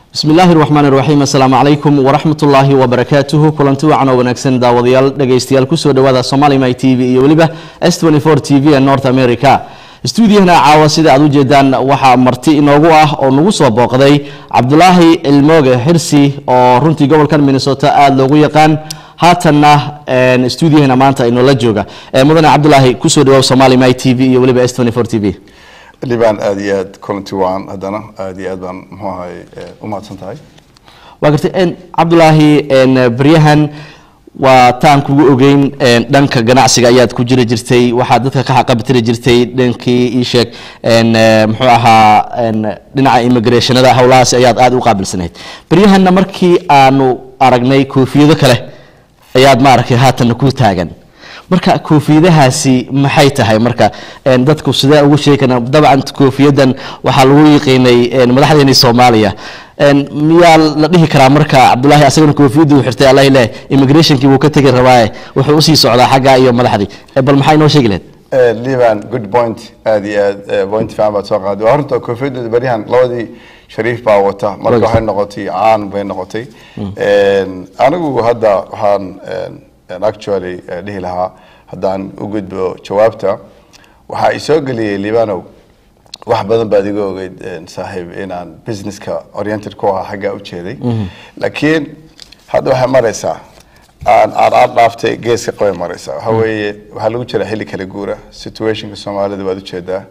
bismi illaahi raxmaan iraxiim assalaamu calaykum waraxmat ullaahi wabarakaatuhu kulanti wacan oo wanaagsan daawadayaal dhegaystayaal kusoo dhawaada somali my t v iyo weliba s t v ee north america stuudiyahana caawa sida aad ujeedaan waxaa marti inoogu ah oo nagu soo booqday cabdulaahi cilmooge xirsi oo runtii gobolkan minnesota aada loogu yaqaan haatanna stuudiyahana maanta inoola jooga mudane cabdulaahi kusoo dhawaab somali my t v iyo weliba s t v libaan aada iyo aad kulanti waan haddana aada iyo aad baan muxuu ahay u mahadsan tahay waa gartay cabdulaahi baryahan waa taan kugu ogeyn dhanka ganacsiga ayaad ku jiri jirtay waxaad dadka ka xaqabtiri jirtay dhankii ii sheeg muxuu ahaa dhinaca immigrationada howlahaas ayaad aada u qaabilsanayd baryahanna markii aanu aragnay koofiyado kale ayaad maaragtay haatanna ku taagan marka koofiyadahaasi maxay tahay marka dadku sidee ugu sheegana dabcan koofiyadan waxaa lagu yiqiinay madaxdeeni soomaaliya miyaa la dhihi karaa marka cabdulaahi asagana koofiyadii uu xirtay allah ileh immigrationkii wuu ka tegi rabaaye wuxuu usii socdaa xaggaa iyo madaxdii bal maxaa inoo sheegi lahayd liban good point aada iyo aad point fiican baad soo qaaday waa horta koofiyadooda baryahan labadii shariif baa wata marka waxay noqotay caan bay noqotay anigu hadda waxaan actually dhihi lahaa haddaan u gudbo jawaabta waxaa isoo geliyey libanow wax badan baad iga ogeyd saaxiib inaan businesska oriented ku ahaa xaggaa u jeeday laakiin hadda waxay maraysaa aan aan aan dhaaftay geeska qabay maraysaa waxa weeye waxaa lagu jiraa xilli kala guura situationka soomaalida waad ujeedaa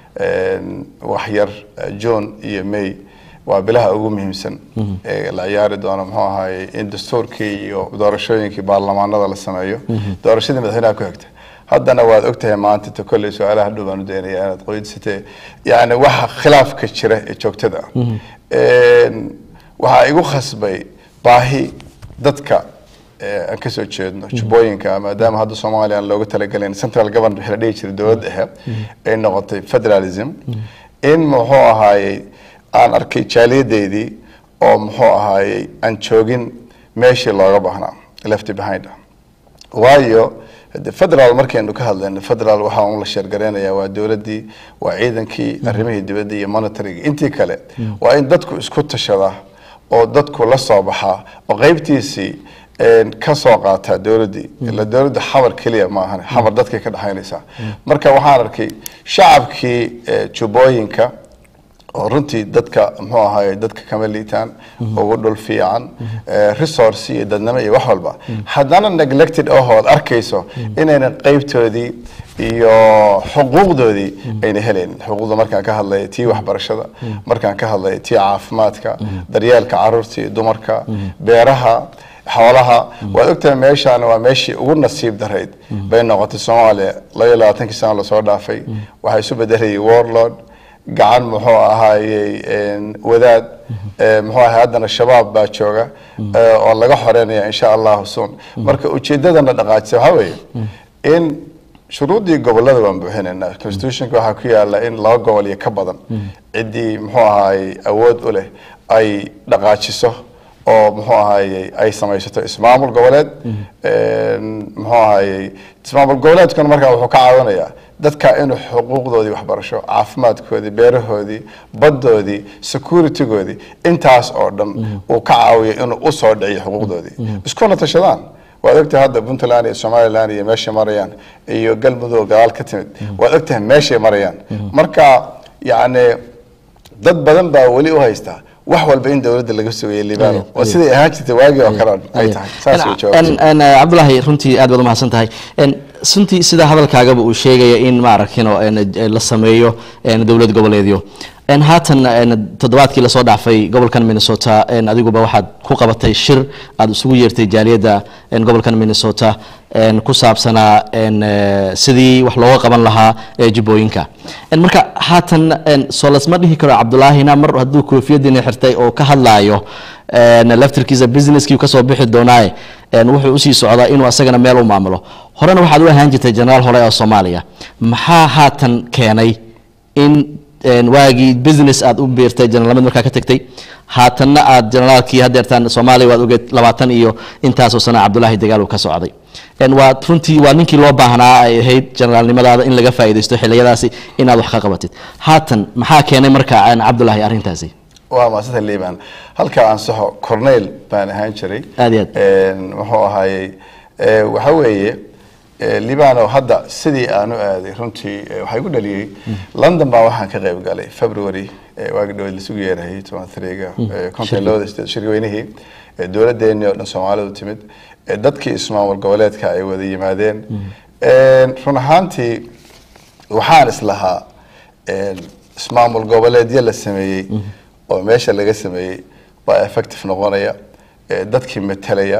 wax yar john iyo may waa bilaha ugu muhiimsan ee la ciyaari doono muxuu ahaye in dastuurkii iyo doorashooyinkii baarlamaanada la sameeyo doorashadii madaxweynaha ku xigta haddana waad ogtahay maanta ta kolley su-aalaha dhow baan u daynaya inaad qoydisatee yani waxa khilaafka jira ee joogtada ah waxaa igu khasbay baahi dadka aan kasoo jeedno jubbooyinka maadaama hadda soomaaliya aan looga talagelayn central government waxaa la dhihi jiray dowladda dhexe ay noqotay federalism in muxuu ahaayey aan arkay jaaliyadeydii oo muxuu ahaayey aan joogin meeshii looga baahnaa left behind waayo federal markaynu ka hadlayno federal waxaa un la sheergareynayaa waa dowladdii waa ciidankii arrimihii dibadda iyo monitoringa intii kale waa in dadku isku tashadaa oo dadku la soo baxaa oo qeybtiisii ka soo qaataa dowladdii ila dowladda xamar keliya maahan xamar dadkay ka dhexaynaysaa marka waxaan arkay shacabkii jubbooyinka oo runtii dadka muxuu ahaye dadka kama liitaan ugu dhul fiican resource iyo dadnimo iyo wax walba haddana neglected ahood arkayso inaynan qeybtoodii iyo xuquuqdoodii ayna helaynin xuquuqda markaan ka hadlaya tii waxbarashada markaan ka hadlaya tii caafimaadka daryeelka caruurta iyo dumarka beeraha xoolaha waad ogtahay meeshaan waa meeshii ugu nasiib darayd bay noqotay soomaaliya labaiyo labaatankii sano lasoo dhaafay waxaa isu bedelayay warlord gacan muxuu ahaayey wadaad muxuu ahay haddana shabaab baa jooga oo laga xoreynaya insha allahu sun marka ujeedadana dhaqaajisa waxaa weeye in shuruuddii gobolada waan buuxinaynaa constitutionka waxaa ku yaala in laba gobol iyo ka badan ciddii muxuu ahaayey awood u leh ay dhaqaajiso oo muxuu ahaayey ay samaysato ismaamul goboleed muxuu ahaayey ismaamul goboleedkuna markaa wuxuu ka caawinayaa dadka inuu xuquuqdoodii waxbarasho caafimaadkoodii beerahoodii baddoodii securitygoodii intaas oo dhan uu ka caawiyo inuu usoo dhiciyo xuquuqdoodii iskuna tashadaan waad ogtahay hadda puntland iyo somaliland iyo meeshay marayaan iyo galmudug gadaal ka timid waad ogtahay meeshay marayaan marka yacni dad badan baa weli u haystaa wax walba in dowladda laga sugayay libano oo siday ahaan jirtay waagii oo kale ay tahay saas way jawaabtay cabdulaahi runtii aad baad umahadsan tahay runtii sida hadalkaagaba uu sheegaya in maaragtino la sameeyo dowlad goboleedyo haatan toddobaadkii lasoo dhaafay gobolkan minnesota adiguba waxaad ku qabatay shir aada isugu yeertay jaaliyadda gobolkan minnesota ku saabsanaa sidii wax looga qaban lahaa jubbooyinka marka haatan soo lasma dhihi karo cabdulaahina mar hadduu koofiyadiina xirtay oo ka hadlaayo laftirkiisa businesskii kasoo bixi doonaaye wuxuu usii socdaa inuu asagana meel u maamulo horena waxaad u ahaan jirtay jenaraal hore oo soomaaliya maxaa haatan keenay in waagii business aad u biirtay generaalnimad markaa ka tagtay haatanna aad generaalkii hadeertaan soomaaliya waad ogeed labaatan iyo intaasoo sana cabdulaahi dagaal uu ka socday waa runtii waa ninkii loo baahnaa ay ahayd generaalnimadaada in laga faa'iidaysto xiliyadaasi inaad wax ka qabatid haatan maxaa keenay marka cabdulaahi arrintaasi waa maasanta liban halka ansaxo corneyl baan ahaan jiray Aad iyo aad. Een, muxuu ahaayey ee, waxa weeye ee, libano hadda sidii aan u aaday runtii ee, waxaa igu dhaliyey london baa waxaan ka qayb galay february ee, waagi dhaweyd lasugu yeerahayay toban tariga konton looda sideed shirweynihii ee, dowladdeennii oo dhan soomaalidu timid ee, dadkii ismaamul goboleedka ay wada yimaadeen Een, run ahaantii waxaan islahaa een, ismaamul goboleedyo la sameeyey oo meesha laga sameeyey baa effective noqonaya ee, dadkii metelaya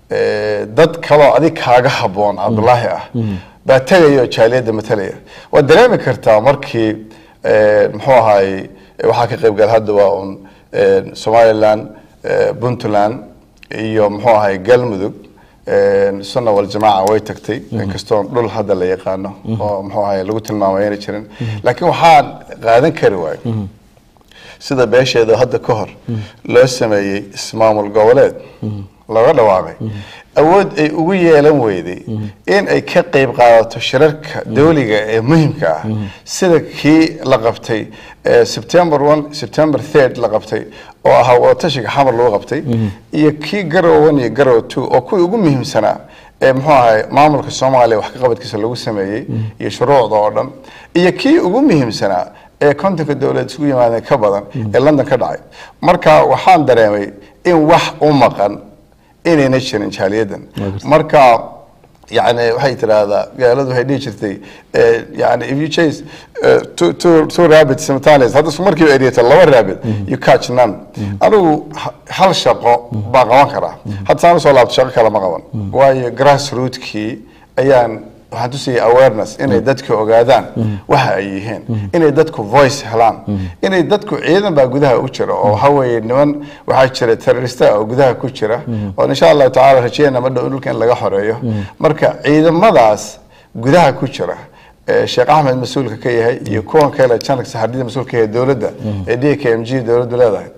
ee, dad kaloo adig kaaga haboon cabdulaahi ah baa tegaya oo jaaliyadda metelaya waad dareemi kartaa markii ee, muxuu ahaayey ee, waxaa ka qayb gala hadda waa un ee, somaliland ee, puntland iyo muxuu ahaayey galmudug Een, sunna waljamaaca way tagtay inkastoo dhul hadda la yaqaano oo muxuu ahaye lagu tilmaamay ayna jirin laakiin waxaan qaadan kari waayo sida beesheeda hadda ka hor loo sameeyey ismaamul goboleed looga dhawaaqay awood ay ugu yeelan weyday in ay ka qayb qaadato shirarka dawliga ee muhimka ah sida kii la qabtay ee september one september third la qabtay oo ahaa wadatashiga xamar lagu qabtay iyo kii garow one iyo garow two oo kuwii ugu muhiimsanaa ee muxuu ahay maamulka soomaaliya wax ka qabadkiisa lagu sameeyey iyo shuruucda oo dhan iyo kii ugu muhiimsanaa ee kontonka dowlad isugu yimaadeen ka badan ee london ka dhacay marka waxaan dareemay in wax u maqan inayna jirin jaaliyadan marka yani waxay tidhaahdaa gaaladu waxay dhihi jirtay eh, yani if you chase eh, two, two, two rabbits simultaneous hadda isku markiiba eriyata laba rabbit you catch none anigu ha- hal shaqo baa qaban karaa hadda saan usoo laabto shaqo kale ma qaban waayo grass rootkii ayaan waxaan tusayay awareness inay dadku ogaadaan waxa ay yihiin inay dadku voice helaan inay dadku ciidan baa gudaha u jira oo waxa weeye niman waxaa jira terrorista oo gudaha ku jira oo insha allahu tacaala rajeyna ma dhow dhulka in laga xoreeyo marka ciidamadaas gudaha ku jira ee sheekh axmed mas-uulka ka yahay iyo kuwan kale janak saxardida mas-uulka ka yahay dowladda ee d k m g dowladdu leedahay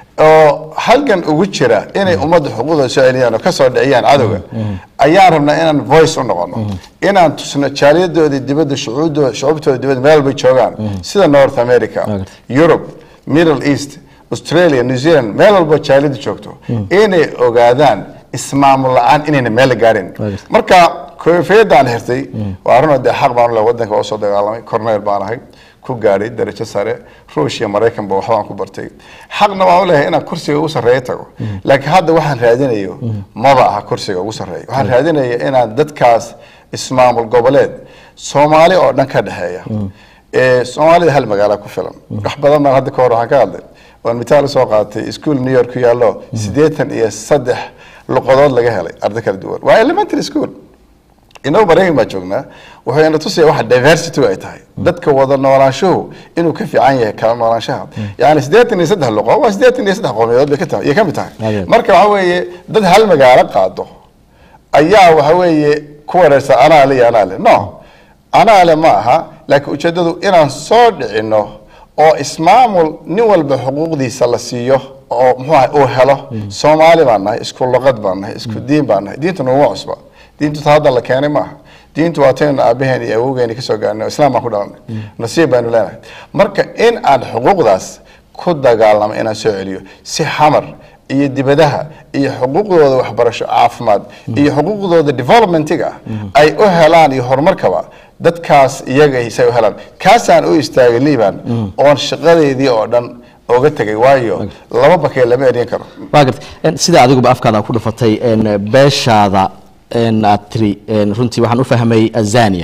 oo halgan ugu jira inay ummadda xuquuqda soo celiyaan oo kasoo dhiciyaan cadowga ayaan rabnaa inaan voice u noqono inaan tusno jaaliyadoodii dibadda shucuubdooda shucuubtooda dibadda meel bay joogaan sida north america europe middle east australia new zealand meel walbo jaaliyadu joogto inay ogaadaan ismaamul la-aan inayna meel la gaarin marka koofiyadaan xirtay waa runoo dee xaq baan u leh wadanka waa usoo dagaalamay corneyl baan ahay ku gaadhay darajo sare ruush iyo maraykanba waxbaan ku bartay xaqna waan u leeyahay inaan kursiga ugu sarreeya tago laakiin hadda waxaan raadinayo maba aha kursiga ugu sarreeya waxaan raadinaya inaan dadkaas ismaamul goboleed soomaali oo dhan ka dhexeeya ee soomaalida hal magaala ku filan wax badan baan hadda ka hor waxaan ka hadlay waan mitaal usoo qaatay ischool new york ku yaallo siddeetan iyo saddex luqadood laga helay arday kala duwan waa elementary school inagu maraykan baa joognaa wuxuu ina tusaya waxa diversity ay tahay dadka wada noolaanshuhu inuu ka fiican yahay kala noolaanshaha yani siddeetan iyo saddex luqo waa siddeetan iyo saddex qowmiyadood bay ka tahay iyo ka mid tahay Adeed. marka waxa weeye dad hal magaalo qaado ayaa waxa weeye ku wareersan anaa le iyo anaa le no anaa le ma aha laakiin ujeeddadu inaan soo dhicino oo ismaamul nin walba xuquuqdiisa la siiyo oo muxuu ahay uu helo soomaali baan nahay isku luqad baan nahay isku diin baan nahay diintu naguma cusba diintu ta hadda la keenay maaha diintu waa taynu aabaheen iyo awowgeeni kasoo gaarnay oo islaam baan ku dhalanay nasiib baynu leenahay marka in aan xuquuqdaas ku dagaalamo inaan soo celiyo si xamar iyo dibadaha iyo xuquuqdooda waxbarasho caafimaad iyo xuquuqdooda developmentiga ay u helaan iyo horumarkaba dadkaas iyaga say u helaan kaasaan u istaagay liban oon shaqadeedii oo dhan oga tegay waayo laba bakee lama eryan karo waa gartay En, sida adiguba afkaada ku dhufatay en, beeshaada en, aad tiri en, runtii waxaan u fahmay azania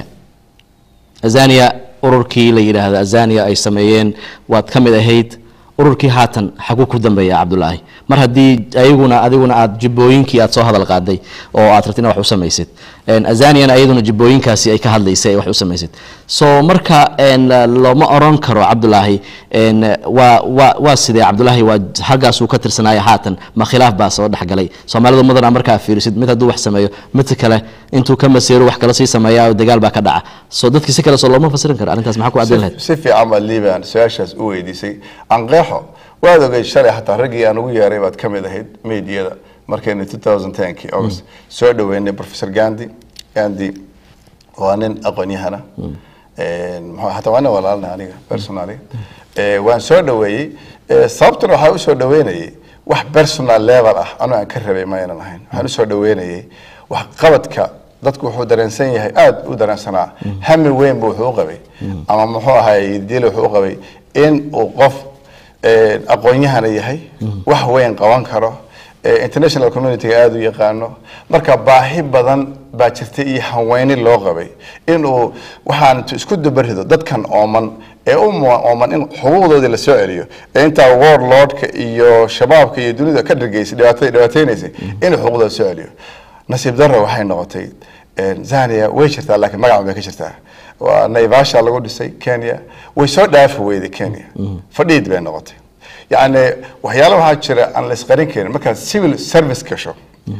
azania ururkii la yidhaahdo azania ay sameeyeen waad ka mid ahayd ururkii haatan xaguu ku dambeeya cabdulaahi mar haddii ayaguna adiguna aad jibbooyinkii aad soo hadal qaaday oo aad rabtid in wax u samaysid En, azaniana ayaduna jibbooyinkaasi ay ka hadlaysay ay wax u samaysid so marka en, looma oran karo cabdulaahi en, waa waa waa sidee cabdulaahi waa xaggaasuu ka tirsanaya haatan ma khilaaf baa soo dhexgalay soomaalidu mudana markaa fiirisid mid hadduu wax sameeyo midka kale intuu ka maseero wax kale sii sameeya oo dagaal baa ka dhaca so dadkii si kale soo looma fasirin karo arrintaas maxaa ku caddayn lahayd si fiican baad liban su-aashaas u weydiisay anqeexo waad ogeyd shalay xataa raggii aan ugu yeeray baad ka mid ahayd meediyada markaynu 2010kii august soo dhaweynay professor gandi gandi waa nin aqoon-yahana muxuu- hataa waa nin walaalna aniga personally Eh, waan soo dhaweeyey Eh, sababtuna waxaa usoo dhaweynayay wax personal level ah anuu aan ka rabay ma aynan ahayn waxaan usoo dhaweynayay wax qabadka dadku wuxuu dareensan yahay aada u dareensanaa hami weyn buu wuxuu u qabay ama muxuu ahay dil wuxuu u qabay in uu qof eh, aqoon-yahana yahay wax weyn qaban karo eh, international community-ga aada u yaqaano marka baahi badan baa jirta iyo haweyni loo qabay inuu waxaan intuu isku dabarido dadkan ooman ee u mu- ooman in xuquuqdoodii la soo celiyo ee intaa warlordka iyo shabaabka iyo dunida ka dhargeysay dhibaata dhibaateynaysay inuu xuquuqdooda soo celiyo nasiib darro waxay noqotay eh, zania way jirtaa laakiin magaca bay ka jirtaa waa naivasha lagu dhisay kenya way soo dhaafi weyday kenya fadhiid bay noqotay yacni waxyaalo waxaa jira aan la isqarin karin markaad civil service gasho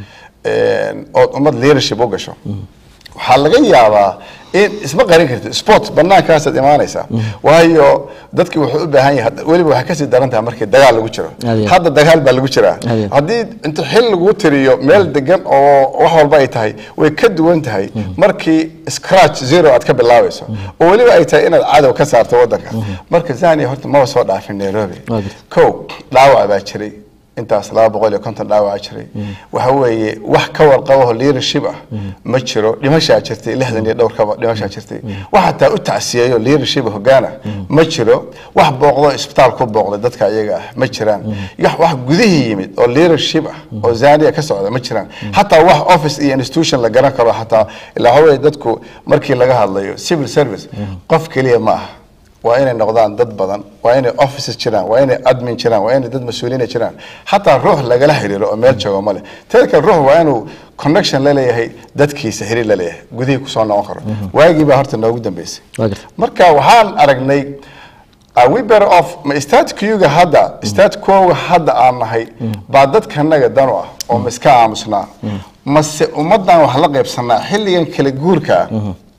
ood ummad leadership u gasho waxaa laga yaabaa in isma qarin kartid sport banaankaasaad imaanaysaa waayo dadki wuxuu u baahan yahay weliba waxay kasii daran tahay markii dagaal lagu jiro Aad iyo. hadda dagaal baa lagu jiraa Aad. haddii inta xil lagu tiriyo meel degan oo wax walba ay tahay way ka duwan tahay markii scratch zero aad ka bilaabayso oo weliba ay tahay inaad cadow ka saarto wadanka marka zania horta maba soo dhaafin nairobi Waa gartay. kow dhaawac baa jiray intaas laba boqol iyo konton dhaawaca jiray waxa weeye wax ka warqabaho leadership ah ma jiro dhimashaa jirtay lixdan iyo dhowr kaba dhimashaa jirtay wax hataa u tacsiyeeyo leadership hogaana ma jiro wax booqdo isbitaal ku booqday dadka iyaga ah ma jiraan wax wax gudihii yimid oo leadership ah oo zania ka socda ma jiraan hataa wax office iyo institution la garan karo hataa ilaa waxa weeye dadku markii laga hadlayo civil service qof keliya ma aha waa inay noqdaan dad badan waa inay offices jiraan waa inay admin jiraan waa inay dad mas-uuliyiina jiraan xataa ruux lagala xiriiro oo meel joogo male teeda kale ruux waa inuu connection la leeyahay dadkiisa xiriir la leeyahay gudihii kusoo noqon karo waagii baa horta noogu dambeysay waa gartay marka waxaan aragnay are we better off ma statkiyuga hadda statkoga hadda aan nahay baa dadkanaga dan u ah oo ma iska aamusnaa mase ummadan wax la qaybsanaa xilligan kala guurka ah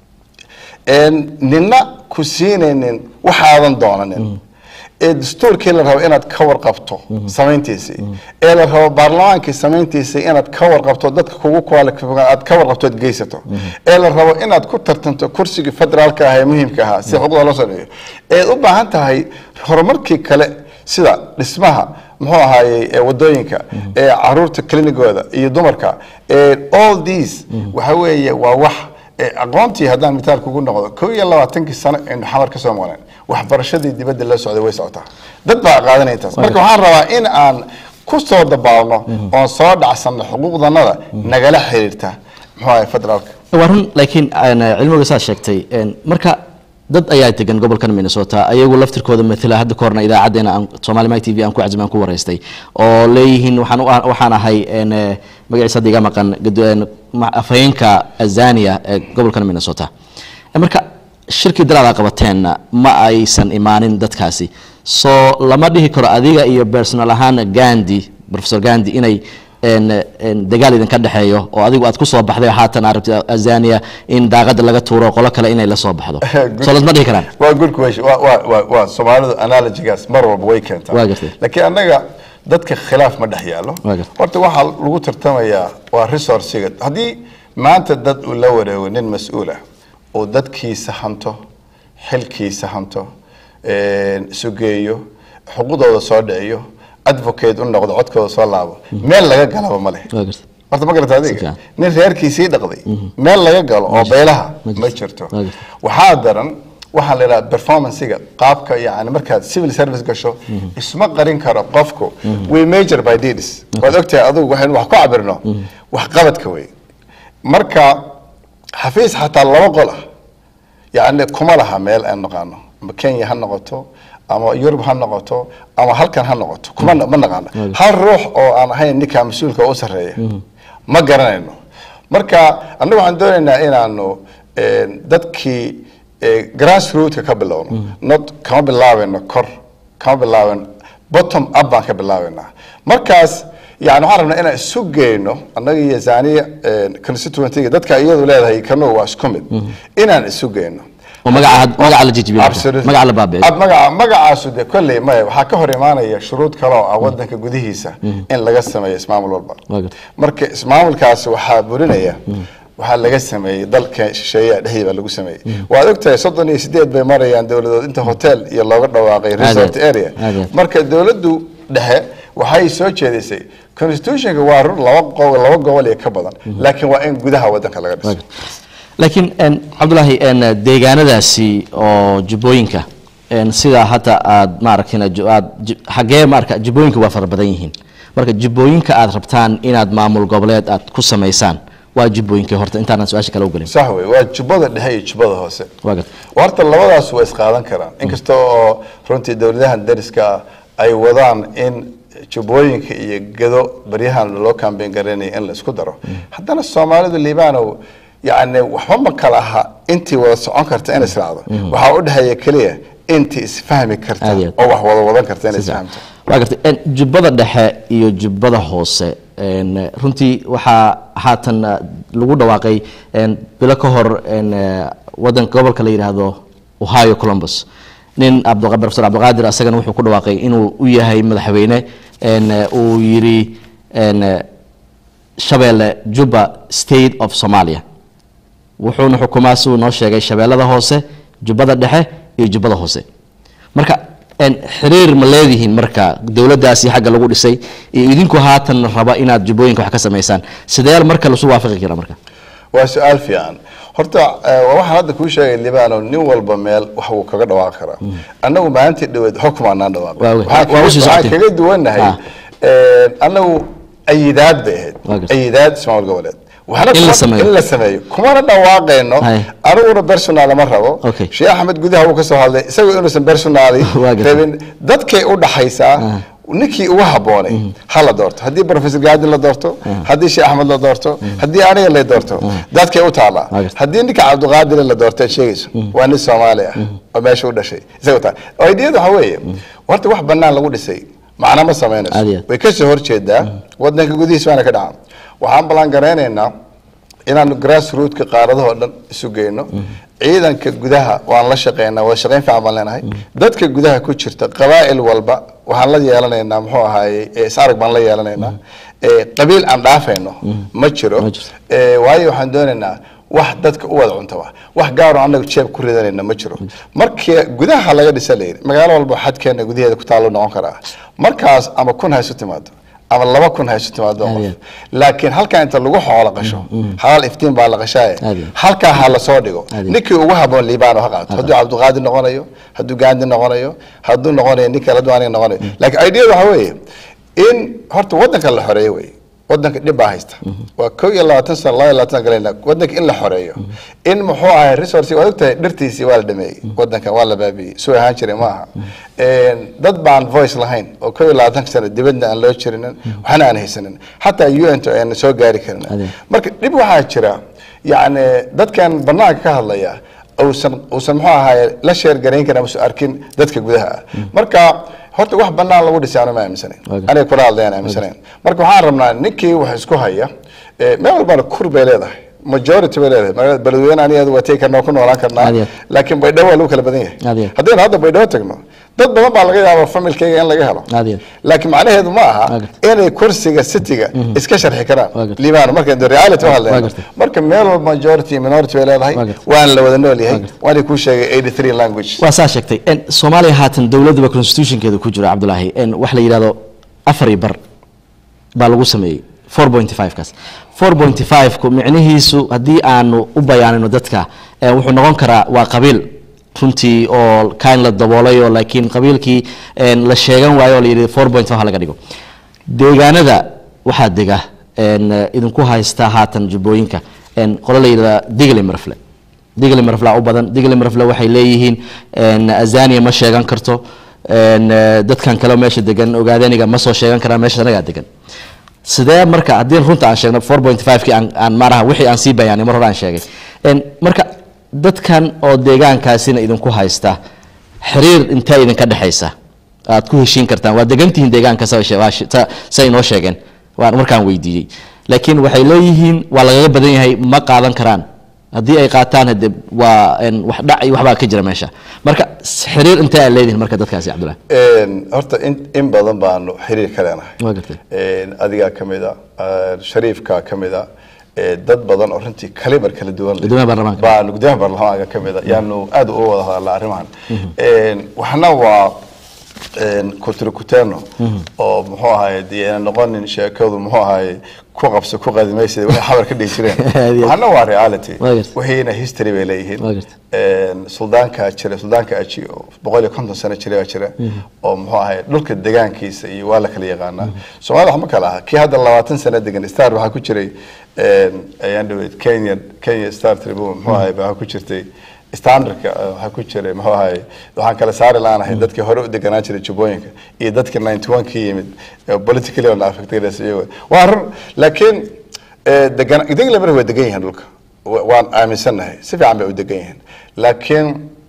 een nina ku siinaynin waxaadan doonanin ee dastuurkii la rabo inaad ka warqabto samayntiisii ee la rabo baarlamaankii samayntiisii inaad ka warqabto dadka kugu qualifican aad ka warqabto aad geysato ee la rabo inaad ku tartanto kursigii federaalka ah ee muhiimka ahaa si xuquuqda loo sameeyo eed u baahan tahay horumarkii kale sida dhismaha muxuu ahaayey ee wadooyinka ee caruurta klinikooda iyo dumarka ee all these waxa weeye waa wax ee aqoontii haddaan mitaal kugu noqdo kow iyo labaatankii sano aynu xamar ka soo maqneen waxbarashadii dibadda la socday way socotaa dad baa qaadanaya intaas marka waxaan rabaa in aan ku soo dabaalno oon soo dhacsanno xuquuqdanada nagala xiriirta muxuu ahay federaalka waa run laakiin aan, eh, cilmiga saad sheegtay een, marka dad ayaa degan gobolkan minnesota ayagu laftirkooda matala hadda ka horna idaacadeena aan somali mike t v aan ku cazim aan ku waraystay oo leeyihiin waxaan u- waxaan ahay een, eh, magaciisa hadda iga maqan gado- een, ma- afhayeenka azania ee gobolkan minnesota Eh, marka shirkii dalaada qabateenna ma aysan imaanin dadkaasi soo lama dhihi karo adiga iyo personal ahaan gandi professor gandi inay een, een, dagaal idinka dhexeeyo oo adigu aad ku soo baxday haatan aad rabtid azania in daaqada laga tuuro qolo kale inay la soo baxdo Good. soo lasma dhihi karaan waa good question waa waa waa waa soomaalidu analogigaas mar walba way keentaa Waa gartay. laakiin annaga dadka khilaaf ma dhex yaalo Waa gartay. horta waxaa lagu tartamayaa waa resourciga haddii maanta dad uu la wareego nin mas-uul ah uu dadkiisa hanto xilkiisa hanto een, sugeeyo xuquuqdooda soo dhiciyo advocate u noqdo codkooda soo laabo meel laga galaba ma leh waa gartay horta ma garata Si adiga fiican. nin reerkiisii dhaqday meel laga galo oo beelaha Ma jirto. ma jirto Ma jirto. waxaa daran waxaa la yidhaha performancega qaabka yani markaad civil service gasho isma qarin karo qofku we major by deeds waad ogtahay adigu waxaynu wax ku cabirno wax qabadka wey marka xafiis xataa laba qol ah yani kuma laha meel aan naqaano ama kenya ha noqoto ama yurub ha noqoto ama halkan ha noqoto kuma ma naqaano hal ruux oo aan ahayn ninkaa mas-uulka u sarreeya ma garanayno marka annagu waxaan doonaynaa inaanu een, dadkii ee, grassrootka ka bilowno not kama bilaabeyno kor kama bilaaben bottom up baan ka bilaabeynaa markaas yani waxaan rabnaa inaan isu geyno annaga iyo zaniya constituentyga dadka iyadu leedahay kanu waa isku mid inaan isu geyno oo magaca magaca la jijibiyo marka. Absolutely. magaca la baabi'iyo Ab- magaca magacaasu de kolley maya waxaa ka hor imaanaya shuruud kale oo ah wadanka gudihiisa in laga sameeyo ismaamul walba Waa gartay. marka ismaamulkaasi waxaa burinaya waxaa laga sameeyey dalka shisheeyaha dhexdii baa lagu sameeyey waad ogtahay soddon iyo sideed bay marayaan dowladood inta hotel iyo looga dhawaaqay resort Aad iyo- area aad iyo- marka dowladdu dhexe waxay soo jeedisay constitutionka waa run laba qo- laba gobol iyo ka badan laakiin waa in gudaha wadanka laga dhiso laakiin en, cabdulaahi en, deegaanadaasi oo jubbooyinka en, sidaa hadda aad maaragtin aad ju- xaggee maarka jubbooyinka waa fara badan yihiin marka jubbooyinka aad rabtaan inaad maamul goboleed aad ku samaysaan waa jubbooyinkii horta intaanan su-aasha kale u gelin sax wey waa jubbada dhexe iyo jubbada hoose waa gad horta labadaas waa isqaadan karaan inkasta oo runtii dowladahan dariska ah ay wadaan in jubbooyinka iyo gado baryahan loo kambeyn garanaya in la isku daro haddana soomaalidu liibanow yacni waxba ma kala aha intii wada socon karta in israacdo waxaa u dhexeeya keliya intii isfahmi karta Aad iyo aad. oo wax wada wadan karta in isfahamto waa gartay en, jubbada dhexe iyo jubbada hoose en, runtii waxaa haatan eh, lagu dhawaaqay en, bilo ka hor en, eh, wadanka gobolka la yidhaahdo ohio columbus nin abdu- professor cabdiqaadir asagana wuxuu ku dhawaaqay inuu u yahay madaxweyne en, eh, uu yidhi en, eh, shabeelle juba state of somalia wuxuuna xukumaa siduu noo sheegay shabeellada hoose jubbada dhexe iyo jubbada hoose marka en, xiriir ma leedihiin marka dowladdaasi xagga lagu dhisay iyo idinku haatan raba inaad jubbooyinka wax ka samaysaan sidee marka lasu waafaqi kara marka waa su-aal fiican horta eh, waa waxaan hadda kuu sheegay libano nin walba meel wax uu kaga dhawaaqi karaa annagu maalintii dhaweed xukumaanaan Waa wey. dhawaaqay Waa usii waxaan socotay. kaga duwannahay Ah. eh, annagu ayidaad bay Waa ahayd gartay. ayidaad ismaamul goboleed waxna In la kuma- sameeyo. in la sameeyo kumana dhawaaqayno Hay. aniguna personaal ma rabo Okay. sheekh axmed gudaha wuu ka soo hadlay isagoo inuusan personaali Waa gartay. rabin dadkay u dhaxaysaa ninkii ugu habboonay ha la doorto haddii professor gaadi la doorto haddii sheekh axmed la doorto haddii aniga la doorto dadkay u taallaa Waa gartay. haddii ninka cabdiqaadir la doorto aad sheegayso waa nin soomaali ah oo meesha u dhashay isaga taa ideyada waxa weeye horta wax banaan lagu dhisay macna ma Aad iyo samaynayso aad. way kasoo horjeedaa wadanka gudihiisa waana ka dhacaa waxaan ballan garaynaynaa inaanu grassrootka qaaradaha oo dhan isu geyno ciidanka gudaha waan la shaqeynaa wada shaqeyn fiican baan leenahay dadka gudaha ku jirta qabaa'il walba waxaan la yeelanaynaa muxuu ahaaye eh, is-arag baan la yeelanaynaa Eh, qabiil aan dhaafayno ma jiro Ma jirto. Eh, waayo waxaan doonaynaa wax dadka u wada cuntaba wax gaaro annaga jeeb ku ridanayna ma jiro markii gudaha laga dhisa layidhi magaalo walba xadkeena gudaheeda ku taalo noqon karaa markaas ama kun ha isu timaado ama laba kun ha isu timaado Aad qof iyo laakiin halkaa inta lagu xoolo qasho halaal iftiin baa la qashaaye Aad iyo. halkaa ha la soo dhigo Aad iyo. ninkii ugu haboon liibano ha qaato hadduu cabdiqaadir noqonayo hadduu gaandi noqonayo hadduu noqonayo nin kale hadduu aniga noqonayo laakiin ideada waxa weeye in horta wadanka la xoreeyo wey wadanka dhib baa haysta waa kow iyo labaatan sano laba iyo labaatan sano galayna wadanka in la xoreeyo in muxuu ahay resource waad ogtahay dhirtiisii waa la dhameeyey wadanka waa la baabi'iyey suu ahaan jiray ma aha dad baan voice lahayn oo kow iyo labaatanka sano dibadna aan loo jirinin waxna aan haysanin xataa un to aan soo gaari karin Ade. marka dhib waxaa jira yacni dadkan banaanka ka hadlaya uusan uusan muxuu ahaye la sheer garayn karin ama soo arkin dadka gudaha ah marka horta wax banaan lagu dhisay anuma aaminsanayn Okay. aniga kula hadlayaan aaminsanayn marka waxaan rabnaa ninkii wax isku haya eh, meel walbana kur bay leedahay majority bay leedahay magaalada beledweyne aniga waa tegi karnaa ku noolaan karnaa Aad iyo aad. laakiin baydhabo waa lagu kala badan Aad iyo yahay aad. haddaynu hadda baydhabo tagno dad badan baa laga yaaba familkayga in laga helo Aad iyo aad. laakiin macnaheedu ma aha Waa gartay. inay kursiga cityga iska sharxi Waa karaan gartay. liibaan marka de reality u Waa hadlayno gartay. marka meel walba majority iyo minority bay leedahay Waa gartay. waan la wada nool yahay Waa gartay. waana kuu sheegay 83 language waa saa sheegtay En, soomaaliya haatan dowladduba constitutionkeeda ku jira cabdulaahi En, wax la yidhahdo afar iyo bar baa lagu sameeyey 4.5 kaas 4.5 ku micnihiisu haddii aanu u bayaanino dadka eh, wuxuu noqon karaa waa qabiil runtii oo kaan la daboolayo laakiin qabiilkii en, la sheegan waayo oo la yidhi 4.5 ha laga dhigo deegaanada waxaa dega en, eh, idinku haysta haatan jubbooyinka en, qolo la yidhahda digle marfle digle marfle u badan digle marfle waxay leeyihiin en, azania ma sheegan karto en, eh, dadkan kale oo meesha degan ogaadeniga ma soo sheegan karaan meesha anagaa degan sidee marka haddii runta aan sheegno 4.5 kii aan aan maaraha wixii aan sii bayaanay mar hore aan sheegay En, marka dadkan oo deegaankaasina idinku haysta xiriir intee idinka dhexaysa aad ku heshiin kartaan waa degantihiin deegaanka sa- waa shi- sa- say inoo sheegeen waan markaan weydiiyey laakiin waxay leeyihiin waa lagaga badan yahay ma qaadan karaan haddii ay qaataan hade waa en, wax dhac iyo waxbaa ka jira meesha marka s- xiriir intee aad leedihin marka dadkaasi cabdullahi Een, horta in, in badan baanu xiriir ka leenahay waa gartay Een, adigaa ka mid a een, shariifkaa ka mid a eh, dad badan oo runtii kalibar kala duwan leh Guddoomiyaha baarlamaanka. baa gudoomiyaha baarlamaanka ka mid a yaanu aad uga wada hadalnaa arrimahan Een, waxna waa kutrikuterno oo muxuu ahaye dee ayna noqonin sheekadu muxuu ahaye ku qabso ku qadimaysa waxay xabar ka dhihi jireen Aad iyo aad. waxna waa reality Waa gartay. wixiina history bay leeyihiin Waa gartay. Een, suldaanka jira suldaanka aji oo boqol iyo konton sano jira baa jira oo muxuu ahaye dhulka degaankiisa iyo waa la kala yaqaanaa soomaalida wax ma kala aha kii hadda labaatan sano degan star waxaa ku jiray een, ayaan dhaweyd kenya kenya star tribune muxuu ahaye waxaa ku jirtay standardka eh, waxaa ku jiray muxuu ahaye waxaan kala saari laanahay dadkii hore u deganaan jiray jubbooyinka iyo dadkii ninety one ka yimid eh, politically on affected iyago waa run laakiin eh, degan degla mar way degan yihiin dhulka Wa- waan aaminsannahay si fiican bay u degan yihiin laakiin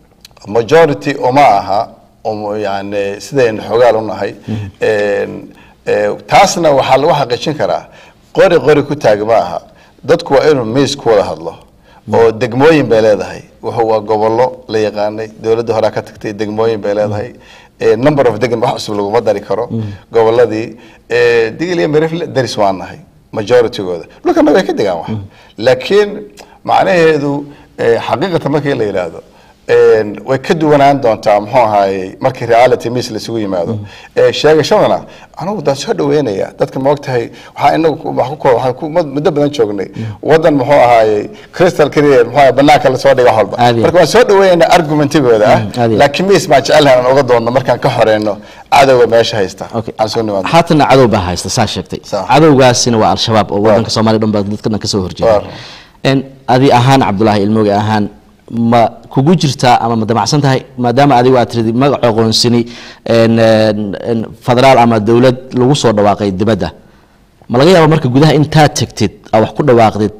majority uma aha um, yani sidaynu xogaal u nahay Een, eh, taasna waxaa lagu xaqiijin karaa qori qori ku taag ma aha dadku waa inuu miis ku wada hadlo oo degmooyin bay leedahay wuxuu waa gobollo la yaqaanay dowladda horaa ka tagtay degmooyin bay leedahay Eh, number of degan wax cusub laguma dari karo gobolladii Eh, digil iyo merifle daris waan nahay majoritygooda dhulkana way ka degaan wax laakiin macnaheedu eh, xaqiiqatan markii la yidhaahdo een, way ka duwanaan doontaa muxuu ahaayey markii reality miss laisugu yimaado Eh, sheegashadana anigu daan soo dhaweynaya dadka ma ogtahay waxaa inagu ku- wax ku ko- waxaan ku- mud- muddo badan joognay wadan muxuu ahaayey crystal clear muxuu ahaye banaanka lasoo dhiga holba Aad iyo marka waan soo dhaweynaa argumentigooda ah Mm, aad iyo laakiin miss baan jecelahay aan uga doonno markaan ka horeyno cadowga meesha haysta Okay. aan soo nimaadno haatana cadow baa haysta saa sheegtay Sax. cadowgaasina waa al-shabaab oo wadanka soomaaliya dhan baa dadka dhan kasoo horjeeda Waar. En adi ahaan cabdulaahi ilmooge ahaan ma kugu jirtaa ama ma damacsan tahay maadaama adigu aad tiridi magac aqoonsini en, en, en, federaal ama dowlad lagu soo dhawaaqay dibadda ma laga yaaba marka gudaha intaad tegtid aa wax ku dhawaaqdid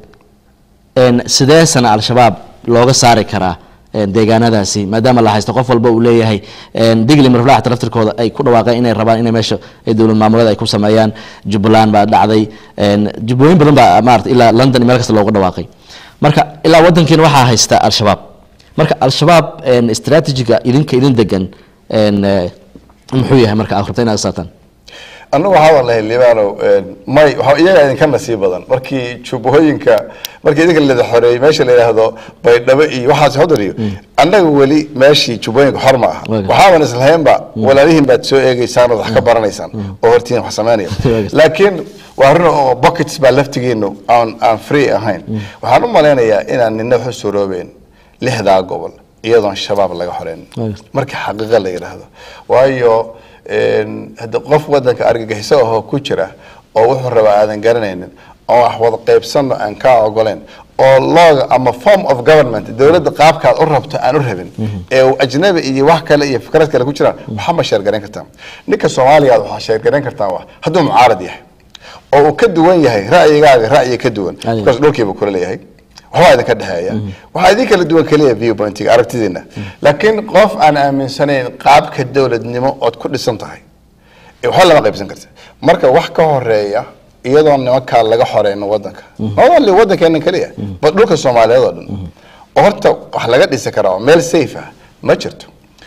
en, sidee sana al-shabaab looga saari karaa en, deegaanadaasi maadaama la haysto qof walba uu leeyahay en, digli marflaxa taraftirkooda ay ku dhawaaqeen inay rabaan inay meesha ay dowlad maamulada ay ku sameeyaan jubbaland baa dhacday en, jubbooyin badan baa maarata ilaa london iyo meel kasta looga dhawaaqay marka ilaa wadankiina waxaa haysta al-shabaab marka al-shabaab en, strategiga idinka idin degan en, eh, muxuu yahay marka aad rabta inaad saataan annagu waxaa waan lahay libaanow may waxa iyaga idinka nasiib badan markii jubbooyinka markii idinka lada xoreeyey meesha la yidhaahdo baydhabo iyo waxaas hodar iyo annaga weli meeshii jubbooyinka xor ma aha Waaga. waxaaban islahaynba walaalihiin baad soo eegeysaan ood wax ka baranaysaan oo hortiin wax samaynaya Waaga. laakiin waa run oo buckets baa laftigiinu aan aan free ahayn waxaan u malaynayaa inaan nina wax u suroobeyn lixdaa gobol iyadoon shabaab laga xoreyn Waaga. marka xaqiiqa la yidhaahdo waayo een, hadda qof wadanka argagixiso ahoo ku jira oo wuxuu rabaa aadan garanaynin oo wax wada qaybsanno aan kaa ogoleyn oo looga ama form of government dowladda qaabkaad u rabto aan u rabin ee uu ajnabi iyo wax kale iyo fikrad kale ku jiraan waxaa ma sheergarayn kartaa ninka soomaaliyaad waxaa sheergarayn kartaa wax hadduu mucaarad yahay oo uu ka duwan yahay ra'yigaaga ra'yi ka duwan Adiga. because dhulkiiba kula leeyahay waxbaa idinka dhexeeya waxaa idin kala duwan keliya viewpointiga aragtidiina laakiin qof aan aaminsanayn qaabka dowladnimo ood ku dhisan tahay ee waxba lama qaybsan karta marka wax ka horeeya iyadoo nimankaa laga xoreyno wadanka not only wadankeena keliya but dhulka soomaaliyeed oo dhan oo horta wax laga dhisi karaa oo meel safe ah ma jirto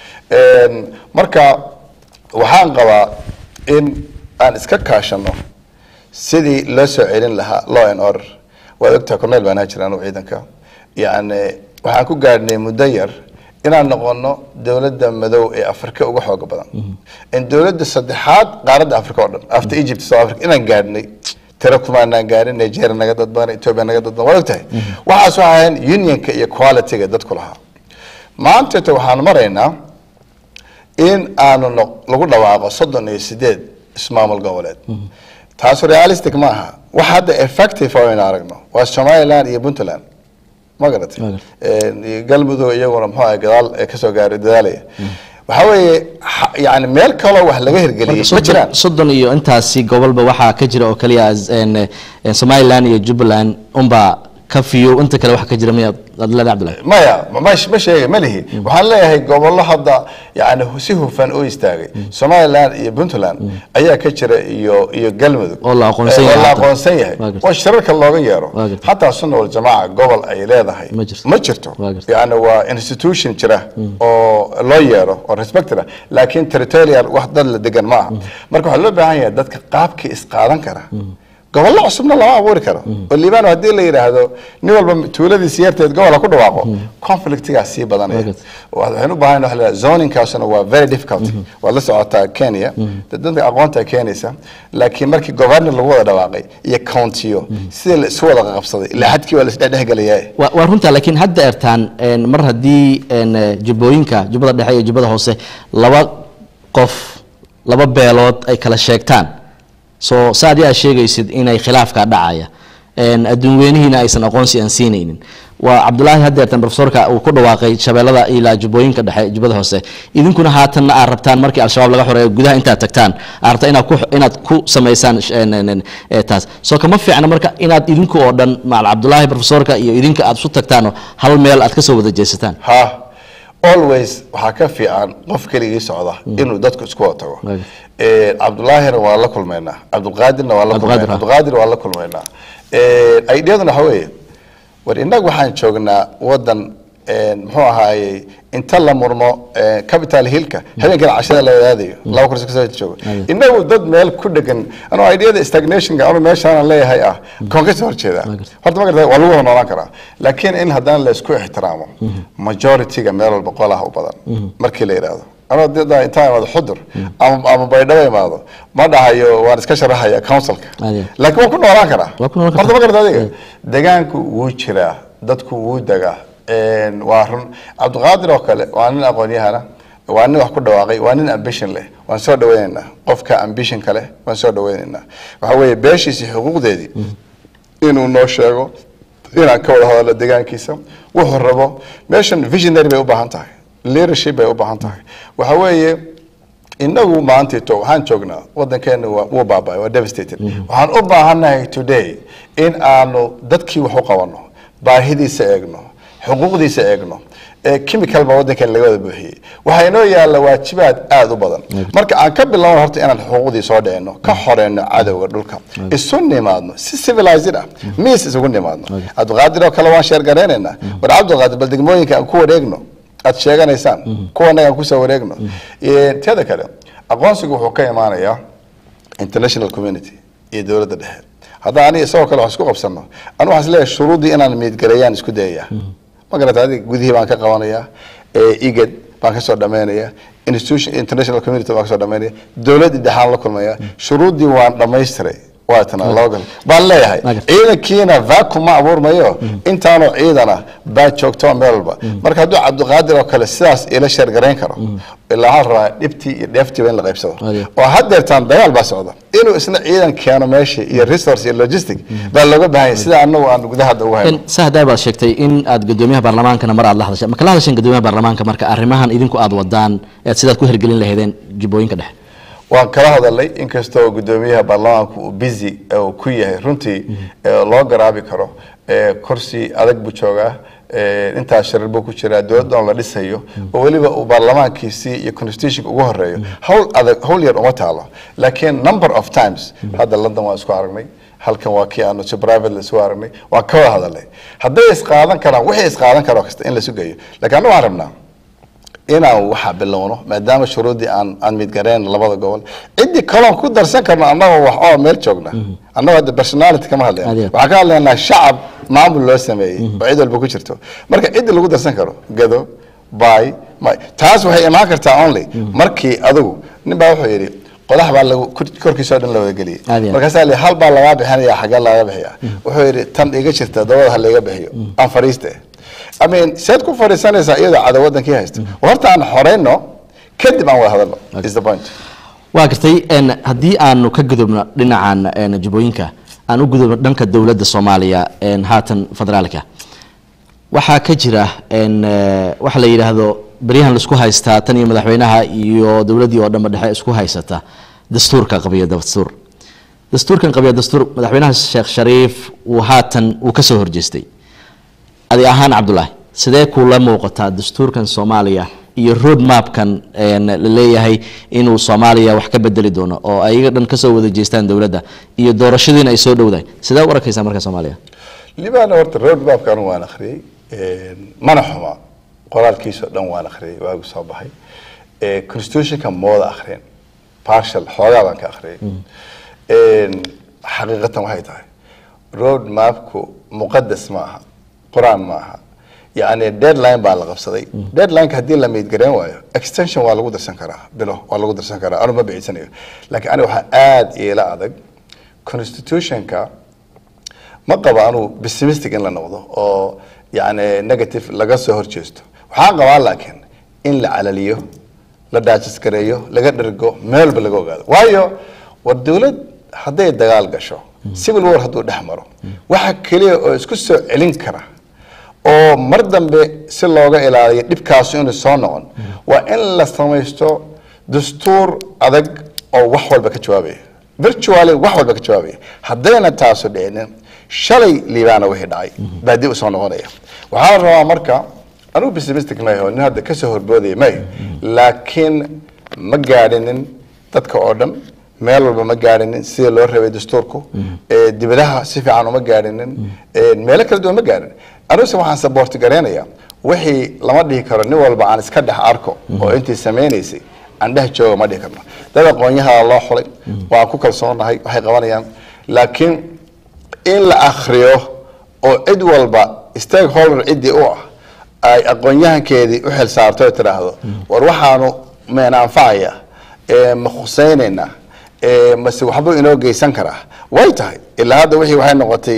Een, marka waxaan qabaa in aan iska kaashano sidii loo soo celin lahaa law and order waad ogtahay cornel baan jira anu ciidanka yacni waxaan ku gaadhnay muddo yar inaan noqono dowladda madow ee afrika uga xooga badan in dowladda saddexaad qaaradda afrika oo dhan after egypt south africa inaan gaadhnay tiro kumaanaan gaarin nigeria naga dad badan ethiopia naga dad badan waad ogtahay waxaas waxaa ahayn unionka iyo qualityga dadku lahaa maantata waxaan maraynaa in aanu no- lagu dhawaaqo soddon iyo sideed ismaamul goboleed taasu realistic ma aha wax hadda effective oo aynu aragno waa somaliland iyo puntland ma garatay Ma Een, iyo galmudug iyaguna muxuu ahay gadaal ee kasoo gaaray dadaalaya waxaa weeye ha- yacni meel kaloo wax laga hirgeliyey ma jiraan soddon soddon iyo intaasi gobolba waxaa ka jira oo kaliya en, en, somaliland iyo jubbaland unbaa ka fiyo inta kale waxa ka jira miyaad aad leedahay cabdullahi maya ma ma sheegay ma lihi waxaan leeyahay gobollo hadda yani si hufan u istaagay somaliland iyo puntland ayaa ka jira iyo iyo galmudug Oo la aqoonsan Eh, yahay oo la hadda. aqoonsan yahay Waa gartay. oo shirarka looga yeero Waa gartay. xataa sunna wal jamaaca gobol ay leedahay Ma jirto. ma jirto Waa gartay. yani waa institution jira oo loo yeero oo respected ah laakiin territorial wax dad la degan ma aha marka waxaa loo baahan yahay dadka qaabkii isqaadan kara gobollo cusubna lama abuuri karo oo liibaan haddii la yidhaahdo nin walba tuuladiisi yarteed gobola ku dhawaaqo conflictigaa sii badanaya Right. waxaan u baahan waxa la yidhahdaa zoningkaasuna waa very difficult waad la socotaa kenya dad dadka aqoonta keenaysa laakiin markii governor lagu wada dhawaaqay iyo countiyo sidii la isu wada qabsaday ilaa xadkii waa la isdhexdhexgelayaa waa waa runta laakiin hadda ertaan een, mar haddii een, eh, jubbooyinka jubbada dhexe iyo jubbada hoose laba qof laba beelood ay kala sheegtaan so sa adi aad sheegaysid inay khilaafka dhacaya een, adduun weynihiina aysan aqoonsi aan siinaynin waa cabdulaahi haddeertan profesorka uu ku dhawaaqay shabeellada ilaa jubbooyinka dhexe jubbada hoose idinkuna haatanna aad rabtaan markii al-shabaab laga xoreeyo gudaha intaad tagtaan aad rabtaan inaad ku inaad ku samaysaan sh- een, een, een, eh, taas soo kama fiicna marka inaad idinku oo dhan macal cabdulaahi profesorka iyo idinka aad isu tagtaanoo hal meel aad kasoo wada jeesataan ha always waxaa ka fiican qof keligii socda inuu dadku isku wada tago Right. Eh, cabdulaahina waa la kulmaynaa cabdulqaadirna waa la Cabdulqaadir, kulmaynaa ah. cabdulqaadir waa la kulmaynaa aidiyaduna waxa weeye war innagu waxaan joognaa wadan eh, muxuu ahaayey inta la murmo eh, capital hillka habeenkana cashada la wadaadayo laba kursi kasoo joogo Aye. inagu dad meel ku dhegan anuu idiyada stagnationka anu meeshaan leeyahay ah koon kasoo horjeeda Waa gartay. horta ma garata waa lagu wada noolaan karaa laakiin in haddana la isku ixtiraamo majority-ga meel walba qolaha u badan markii la yidhaahdo anoo dada intaan imaado xudur ama ama baydhabo imaado ma dhahayo waan iska sharaxaya councilka Ade. laakiin waan ku noolaan karaa Waa ku noolaan horta ma kartaa. garata adiga degaanku wuu jiraa dadku wuu degaa Een, waa run cabdiqaadir oo kale waa nin aqoon-yahana waa nin wax ku dhawaaqay waa nin ambition leh waan soo dhaweynaynaa qofka ambitionka leh waan soo dhaweynaynaa waxa weeye beeshiisii xuquuqdeedii inuu noo sheego inaan ka wada hadalno deegaankiisa wuxuu rabo meeshan visionary bay u baahan tahay leadership bay u baahan tahay waxa weeye inagu maantito waxaan joognaa wadankeena waa- wuu baaba'ay waa devastated waxaan u baahannahay today in aanu dadkii wax u qabanno baahidiisa eegno xuquuqdiisa eegno ee chemical baa wadankeena laga wada buuxiyey waxaa inoo yaalla waajibaad aada u badan marka aan ka bilowno horta inaan xuquuqdii soo dhicino ka xoreyno cadowga dhulka isu nimaadno si civilized ah miis isugu nimaadno cabdiqaadir oo kale waan sheergareynaynaa war cabdiqaadir bal degmooyinka aan ku wareegno aad sheeganaysaan kuwanaga aan kusoo wareegno Eh, teeda kale aqoonsigu wuxuu ka imaanayaa international community iyo dowladda dhexe haddaan aniga isagoo kale wax isku qabsano anu waxaan isleeyahay shuruuddii inaan miidgareeyaan isku dayaya ma garata adiga gudihii baan ka qabanayaa eh, igad baan kasoo dhamaynaya institution international community baan kasoo dhamaynaya dowladdii dhexaan la kulmaya shuruuddii waan dhamaystiray waa tana laba gal baan leeyahay Magar. ciidankiina vacuum ma abuurmayo intaanoo ciidana baa joogto meel walba marka hadduu cabdiqaadir oo kale sidaas ila sheergarayn karo ilaa waxaan rabaa dhibtii iyo dheeftiiba in la qaybsado Ade. oo haddeertaan dagaal baa socda inuu isna ciidan keeno meesha iyo resource iyo logistic baa looga baahan yahay sida anagu aan gudaha hadda ugu hayno En, sahdaa baad sheegtay in aad gudoomiyaha baarlamaankana mar aad la hadashay ma kala hadasheen gudoomiyaha baarlamaanka marka arrimahan idinku aad wadaan ead sidaad ku hirgelin lahaydeen jubbooyinka dhexe waan kala hadalay inkastoo gudoomiyaha baarlamaanku uu busy uu ku yahay runtii ee loo garaabi karo ee kursi adag buu joogaa ee intaas sharar buu ku jiraa dowladda oo la dhisayo oo weliba uu baarlamaankiisii iyo constitutionka ugu horeeyo hawl adag hawl yar uma taalo laakiin number of times hadda london waan isku aragnay halkan waa kii aanu si private isu aragnay waan ka wada hadalnay hadday isqaadan karaan wixii isqaadan karo kasta in la sugayo laakiin anu waxaan rabnaa inaan waxa bilowno maadaama shuruuddii aan aan midgareen labada gobol ciddii kaloon ku darsan karno annagoo wax oo meel joogna annagoo hadda personality kama hadlayna Adeer. waxaan ka hadlaynaa shacab maamul loo sameeyey oo cid walba ku jirto marka ciddii lagu darsan karo gado bay may taas waxay imaan kartaa only markii adigu nin baa wuxuu yidhi qodax baa lagu kor- korkiisa oo dhan la wada geliyey Adeer. markaasaa li hal baa lagaa bixinaya xagee laga bixiya wuxuu yidhi tan iga jirta dabada ha layga bixiyo aan fariiste I mean seed ku fadhiisanaysaa iyadoo cadow wadankii haysta horta aan xoreyno kadib aan wada hadalno is the point waa gartay en, haddii aanu ka gudubno dhinacan en, jubbooyinka aan u gudubno dhanka dowladda soomaaliya en, haatan federaalka waxaa ka jira en, eh, waxa la yidhaahdo beryahan laisku haystaa tan iyo madaxweynaha iyo dowladdii oo dhanba dhexe isku haysata dastuurka qabiya dastuur dastuurkan qabiya dastuur madaxweynaha sheekh shariif uu haatan uu ka soo horjeestay adi ahaan cabdulaahi sidee kula muuqataa dastuurkan soomaaliya iyo road mapkan een, la leeyahay inuu soomaaliya wax ka bedeli doono oo ayaga dhan kasoo wada jeestaan dowladda iyo doorashadiina ay soo dhowdahay sidee u arkaysaa marka soomaaliya libaana horta road mapka anu waan akhriyey mana xuma qoraalkiisao dhan waan akhriyey waagu soo baxay Eh, constitutionka mooda akhriyeen partial xoogaa baan ka akhriyey xaqiiqatan waxay tahay road mapku muqadas ma aha qur-aan ma aha yacni deadline baa la qabsaday deadlineka haddii la meydgareen waayo extension waa lagu darsan karaa bilo waa lagu darsan karaa anu ma bixisanayo laakiin aniga waxaa aada iila adag constitutionka ma qabo anuu pessimistic in la noqdo oo yani negative laga soo horjeesto waxaan qabaa laakiin in la calaliyo la daajisgareeyo laga dhergo meel walba laga ogaado waayo war dowlad hadday dagaal gasho civil war hadduu dhex maro waxa keliya oo isku soo celin kara oo mar dambe si looga ilaaliyo dhibkaasu inuu soo noqon waa in la samaysto dastuur adag oo wax walba ka jawaabaya virtually wax walba ka jawaabaya haddayna taasu dhicinin shalay liibaana wixii dhacay baa dib usoo noqonaya waxaa la rabaa marka anugu pessimistic maaho nin hadda kasoo horboodaya may laakiin ma gaadhinin dadka oo dhan meel walba ma gaadhinin sida loo rabay dastuurku ee dibadaha si fiican uma gaadhinin ee meelo kala duwan ma gaadhin aniguse waxaan saboorti gareynayaa wixii lama dhihi karo nin walba aan iska dhex arko oo intii samaynaysay aan dhex jooga ma dhihi karno dad aqoonyaha loo xulay waan ku kalsoonahay waxay qabanayaan laakiin in la akriyo oo cid walba stakeholder ciddii u ah ay aqoon-yahankeedii u xil saarto oo tidhaahdo war waxaanu meena anfacaya ee ma khusaynaynaa ee mase waxbuu inoo geysan karaa way tahay ilaa hadda wixii waxay noqotay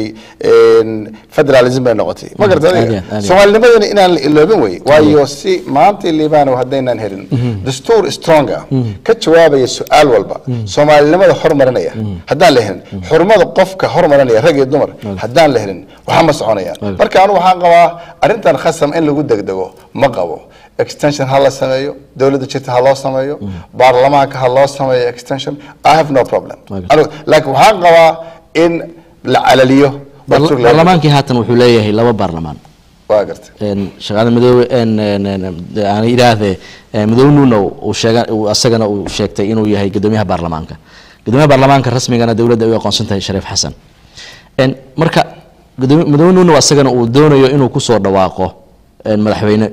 federalism bay noqotay ma garata aad iyo adiga aad iyo aad. soomaalinimadana inaan la iloobin wey waayo si maanta liibano haddaynaan helin dastuur strong ah ka jawaabaya su-aal walba soomaalinimada hormarinaya haddaan la helin xurmada qofka hormarinaya rag iyo dumar haddaan la helin waxa ma soconayaan marka anu waxaan qabaa arrintan khasam in lagu degdego ma qabo extension ha la sameeyo dowladda jirta ha loo sameeyo baarlamaanka ha loo sameeyo extension i have no problem Okay. Anigu- laakiin waxaan qabaa in la calaliyo dastuur la- baarlamaankii haatan wuxuu leeyahay laba baarlamaan waa gartay een shaqada madoobe een een een aan yidhaahde een madoobe nuuna uu sheega uu asagana uu sheegtay inuu yahay guddoomiyaha baarlamaanka guddoomiyaha baarlamaanka rasmigana dowladda ay u aqoonsan tahay shariif xasan een marka guddoomiye madoobe nuuna asagana uu doonayo inuu kusoo dhawaaqo een madaxweyne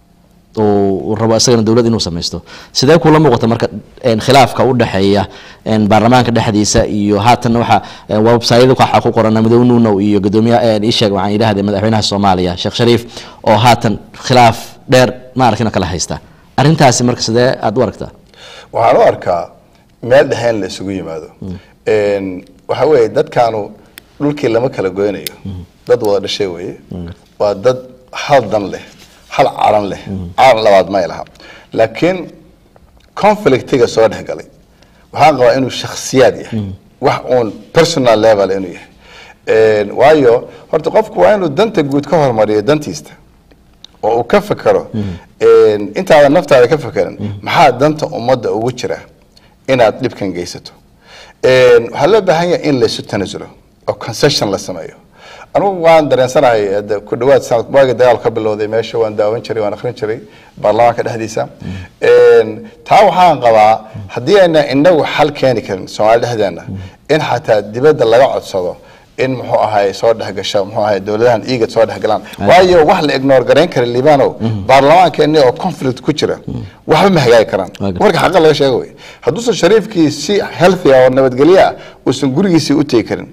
uu uu rabo isagana dowlad inuu samaysto sidee kula muuqata marka een khilaafka u dhexeeya een baarlamaanka dhexdiisa iyo haatan waxa een website waxa ku qoran madoobe nuunow iyo gudoomiyaha een ii sheeg waxaan yidhaahday madaxweynaha soomaaliya sheekh shariif oo haatan khilaaf dheer ma arkina kala haysta arrintaasi marka sidee aad u aragtaa waxaan u arkaa meel dhexe in la isugu yimaado Een, waxa weeye dadkaanu dhulkii lama kala goynayo dad wada dhashay weeye waa dad hal dan leh hal calan leh calan labaad may laha laakiin conflictiga soo dhex galay waxaan qabaa inuu shakhsiyaad yahay wax uun personal level inuu yahay Een, waayo horta qofku waa inuu danta guud ka hormariyo dantiista oo uu ka fekero een, intaadan naftaada ka fekerin maxaa danta ummadda ugu jira inaad dhibkan geysato Een, waxaa loo baahan yahay in laysu tanasulo oo concession la sameeyo anugu waan dareensanahay hadda ku dhawaad sanad waagi dagaal ka bilowday meesha waan daawan jiray waan akhrin jiray baarlamaanka dhexdiisa Een, taa waxaan qabaa haddii ayna inagu xal keeni karin soomaali dhexdeena in xataa dibadda laga codsado in muxuu ahay soo dhexgasha muxuu ahay dowladahan iigad soo dhexgalaan waayo wax la ignore garayn kara liibanow baarlamaankeeni oo conflict ku jira waxba ma hagaagi karaan Waaga. marka xaqa laga sheego wey hadduusan shariifkii si healthy ah oo nabadgelyo ah uusan gurigiisii u tegi karin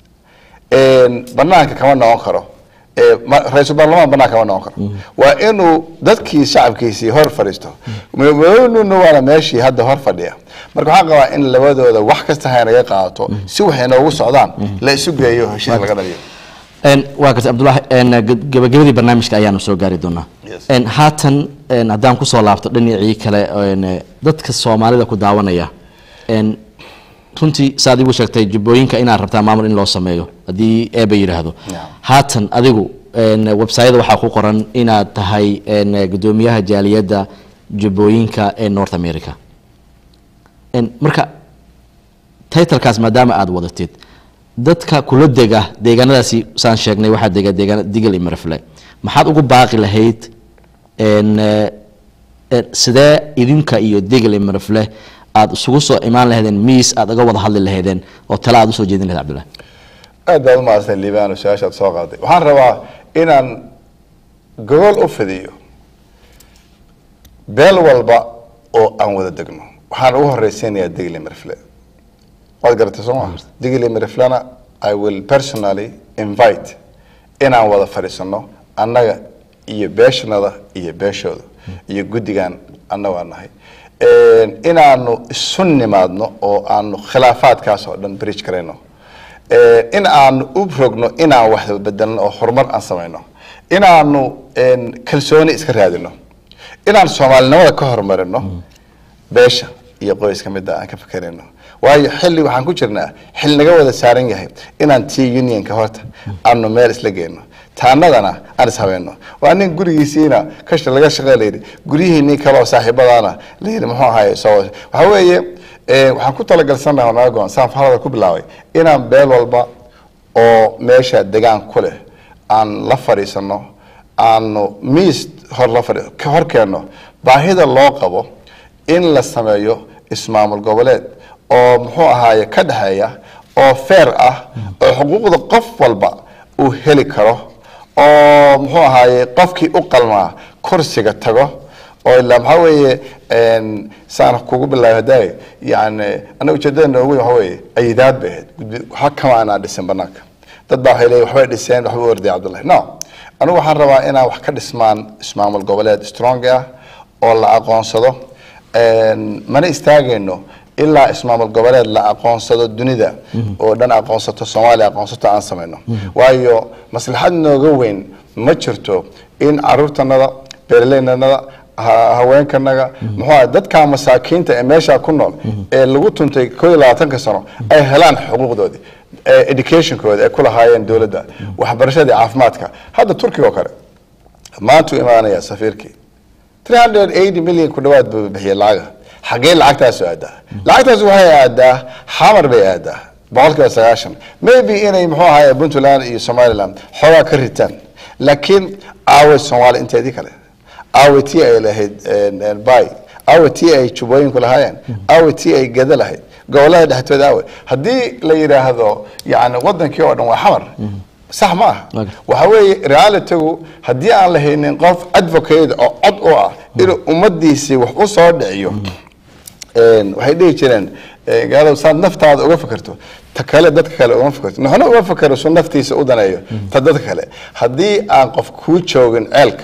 een, banaanka kama noqon karo ee, ma- ra-iisul baarlamaan banaanka kama noqon karo waa inuu dadkii shacabkiisii hor fadhiisto madaxweynuna waana meeshii hadda hor fadhiya marka waxaan qabaa in labadooda wax kasta hay naga qaadato si waxay noogu socdaan la isu geeyo heshiis laga dhaliyo Een, waa gartay cabdullaahi een, gab- gabagabadii barnaamijka ayaanu soo gaari doonaa Yes. Een, haatan een, haddaan kusoo laabto dhinacii kale een, dadka soomaalida ku daawanaya een, runtii saad igu sheegtay jubbooyinka inaad rabtaa maamul in loo sameeyo haddii eeba yidhaahdo Yeah. haatan adigu een, websayada waxaa ku qoran inaad tahay een, gudoomiyaha jaaliyadda jubbooyinka ee north america Een, marka titlekaas maadaama aada wadatid dadka kula dega deegaanadaasi saan sheegnay waxaa dega deegaana digal iyo marfle maxaad ugu baaqi lahayd een, eh, eh, sidee idinka iyo digal iyo marfle aad isugu soo imaan lahaydeen miis aad uga wada hadli lahaydeen oo tale aad usoo jeedin lahayd cabdullahi aad baad umahadsan liibano su-aashaad soo qaaday waxaan rabaa inaan gogol u fidiyo beel walba oo aan wada degno waxaan ugu horeysiinayaa degle marfle waad garatay soo maa digili miriflana i will personally invite inaan wada fadhiisano annaga iyo beeshanada iyo beeshooda iyo guddigan annagaa nahay inaanu isu nimaadno oo aanu khilaafaadkaas oo dhan bridge karayno in aanu u rogno inaan wax bedelno oo horumar aan samayno inaanu kalsooni iska raadino inaan soomaalinimada ka horumarino beesha iyo qoyska midda aan ka fikerayno waayo xilli waxaan ku jirnaa xil naga wada saaran yahay inaan t unionka horta aanu meel isla geyno taanadana aan ishabeyno waa nin gurigiisiina kasha laga shaqey layidhi guryihiinii kaleoo saaxiibadaana layidhi muxuu ahaye soo waxaa weeye waxaan ku talagalsanaha naga goon saan farada ku bilaabay inaan beel walba oo meesha degaan ku leh aan la fadhiisano aanu miis hor la fadhi hor keenno baahida loo qabo in la sameeyo ismaamul goboleed oo muxuu ahaaye ka dhexeeya oo feer ah oo xuquuqda qof walba uu heli karo oo muxuu ahaaye qofkii u qalmaa kursiga tago oo ilaa maxaa weeye saan kugu bilaabay hadaaye yani anaga ujeedadana ugu waxa weeye ayidaad bay ahayd waxa kama aanaa dhisin banaanka dad baa waxay leeyihin waxbay dhiseen waxba u orday cabdullahi no anigu waxaan rabaa inaan wax ka dhismaan ismaamul goboleed strong ah oo la aqoonsado mana istaagayno ilaa ismaamul goboleed la aqoonsado dunida oo dhan aqoonsato soomaaliya aqoonsato aan samayno waayo maslaxad nooga weyn ma jirto in caruurtanada beeraleynanada haweenkanaga muxuu dadka masaakiinta ee meesha ku nool ee lagu tuntay koo iyo labaatanka sano ay helaan xuquuqdoodii educationkooda ay ku lahaayeen dowladda waxbarashadii caafimaadka hadda turkiga oo kale maantuu imaanaya safiirkii 380 milyan ku dhawaad buu bixiyay lacaga xagee lacagtaas aadaa lacagtaas waxay aadaa xamar bay aadaa boqolkiiba sagaashan maybe inay muxuu ahaye puntland iyo somaliland xoogaa ka ritaan laakiin aaway soomaali inteedii kale aaway tii ay lahayd bay aaway tii ay jubooyinku lahaayeen aaway tii ay gada lahayd gobolada dhexdooda aaway haddii la yidhaahdo yani wadankii oo dhan waa xamar sax ma aha waxa weeye realitygu haddii aan la haynin qof advocate oo cod u ah inuu ummadiisii wax u soo dhiciyo waxay dhihi jireen gaalow saad naftaada uga fikirto ta kale dadka kale uma fikirto noxna uma fikiro su naftiisa u daneeyo ta dadka kale haddii aan qof kuu joogin ceelka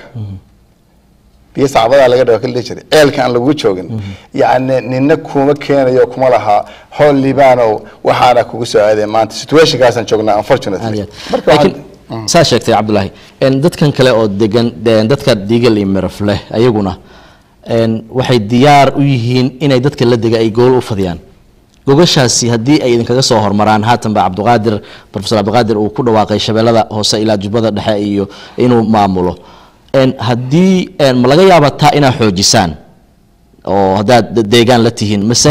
biyo sacbadaa laga dhawa kala dhihi jiray ceelka aan lagu joogin yacni nina kuma keenayo kuma lahaa hool libaanow waxaana kugu soo aaday maanta situationkaasaan joognaa unfortunately marka laakiin saa sheegtay cabdulaahi dadkan kale oo degan dadka diigal iyo miraf leh ayaguna waxay diyaar u yihiin inay dadka la dega ay gool u fadiyaan gogashaasi haddii ay idinkaga soo hormaraan haatanba cabdiqaadir profesor cabdiqaadir uu ku dhawaaqay shabeellada hoose ilaa jubbada dhexe iyo inuu maamulo haddii ma laga yaaba taa inaad xoojisaan oo haddaad deegaan la tihiin mise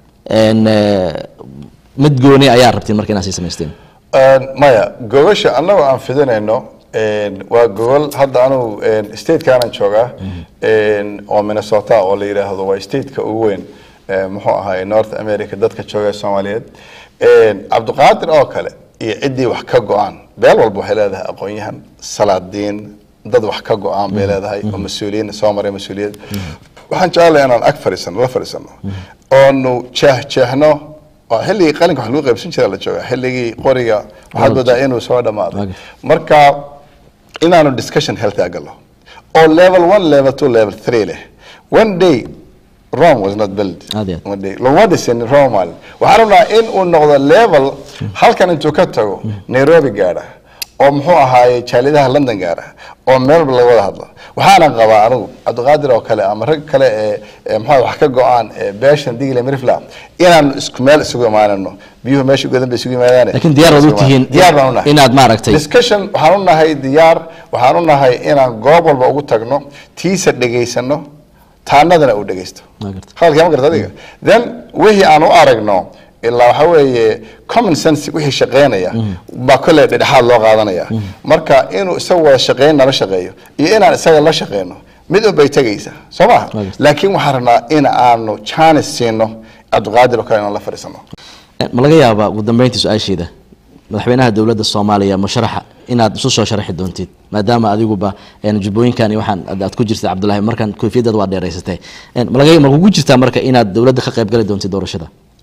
mid gooni ayaa rabtiin marka inaad sii samaysteen maya gogasha annagoo aan fidinayno waa gogol hadda anugu statekaanaan joogaa oo minnesota oo la yidhaahdo waa stateka ugu weyn muxuu ahaay north america dadka jooga soomaaliyeed cabdiqaadir oo kale iyo ciddii wax ka go-aan beel walba waxay leedahay aqoon-yahan salaadiin dad wax ka go-aan bay leedahay oo mas-uuliyiin soo maray mas-uuliyad waxaan jecelahay inaan ag fadhiisano la fadhiisano oonu jeex jeexno oo xilligii qalinka wax lagu qaybsan jira la jooga xilligii qoriga waxaad moodaa inuu soo dhammaaday marka inaanu discussion healthy agalo oo level one level two level three leh one day Rome was not built one day laguma dhisin Rome maalin waxaan rabnaa in uu noqdo level halkan intuu ka tago Nairobi gaadha oo muxuu ahaaye jaalidaha london gaara oo meel walba laga wada hadlo waxaana qabaa anigu cabdiqaadir oo kale ama rag kale ee maxaa wax ka go-aan beeshan digle mirifla inaan isku meel isugu imaanano biyuhu meesha godan bay isugu yimaadaan laakiin diyaar waad u tihiin diyaar baan u nahay inaad maaragtay discussion waxaan u nahay diyaar waxaan u nahay inaan goob walba ugu tagno tiisa dhegaysano taanadana uu dhegaysto hadalkaa ma garta adiga then wixii aan u aragno ilaa waxa weeye common sense wixii shaqeynaya baa kolley dhedhexaad loo qaadanaya marka inuu isaga wada shaqeyn nala shaqeeyo iyo inaan isaga la shaqeyno mid un bay tegaysa soo maha laakiin waxaan rabnaa in aanu chance siino cabdiqaadir oo kale inaan la fadhiisano ma laga yaabaa ugu dambeyntii su-aasheeda madaxweynaha dowladda soomaaliya musharaxa inaad isu soo sharaxi doontid maadaama adiguba jubbooyinkan iyo waxaan aad ku jirtid cabdullaahi markan koofiyadaad waa dheeraysatay malaga ma kugu jirtaa marka inaad dowladda ka qayb gali doontid doorashada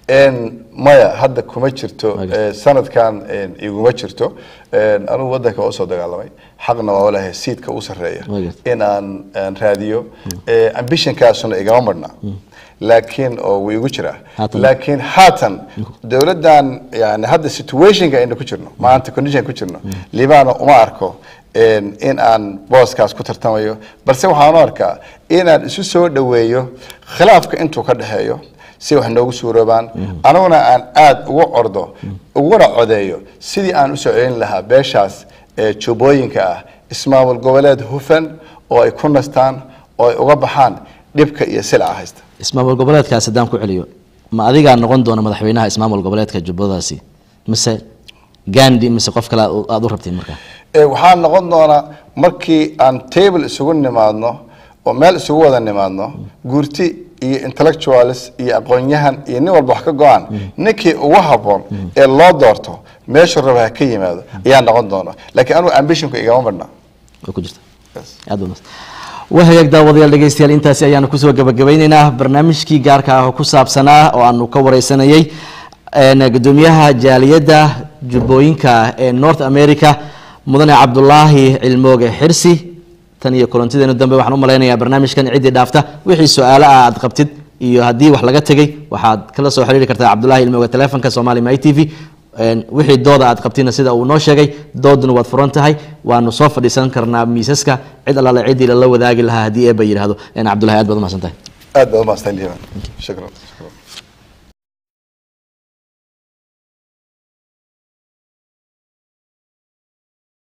En, maya hadda kuma jirto Waagas. Eh, sanadkan en, iguma jirto En, anugu wadanka waa usoo dagaalamay xaqna waa walahay siidka u sarreeya Waagas. in aan aan raadiyo Eh, ambitionkaasuna igama marna laakiin oo wuu igu jiraa Haatan. laakiin haatan dowladdan yani hadda situationka aynu ku jirno maanta condition ku jirno libaano uma arko en, in aan booskaas ku tartamayo balse waxaan u arkaa inaan isu soo dhoweeyo khilaafka intuu ka dhexeeyo si wax noogu suuroobaan aniguna aan aada ugu ordo uguna codeeyo sidii aan usoo celin lahaa beeshaas ee jubbooyinka ah ismaamul goboleed hufan oo ay ku nastaan oo ay uga baxaan dhibka iyo silca haysta ismaamul goboleedkaas haddaan ku celiyo ma adigaa noqon doona madaxweynaha ismaamul goboleedka jubbadaasi mise gandi mise qof kale aad- aad u rabtiin markaa Ee, waxaa noqon doonaa markii aan table isugu nimaadno oo meel isugu wada nimaadno guurti iyo intellectualis iyo aqoon-yahan iyo nin walba wax ka go-aan ninkii ugu habboon ee loo doorto meeshu raba ha ka yimaado ayaa noqon doona laakiin anugu ambitionku igama marna way ku jirta aad baa wahagaag daawadayaal dhegeystayaal intaasi ayaanu kusoo gabagabeyneynaa barnaamijkii gaarka ah oo ku saabsanaa oo aanu ka wareysanayay een, gudoomiyaha jaaliyadda jubbooyinka ee north america mudane cabdulaahi cilmooge xirsi tan iyo kulantideenu dambe waxaan u malaynayaa barnaamijkan ciddii dhaafta wixii su-aalo ah aad qabtid iyo haddii wax laga tegey waxaad kala soo xiriiri kartaa cabdulaahi cilmooge telefonka somali my t v Een, wixii dooda aad qabtina sida uu noo sheegay dooduna waad furan tahay waanu soo fadhiisan karnaa miisaska cid allaale ciddii lala wadaagi lahaa haddii eeba yidhaahdo Een, cabdulahi aad baad umahadsan tahay aad baad umahadsan liiban shukran shukran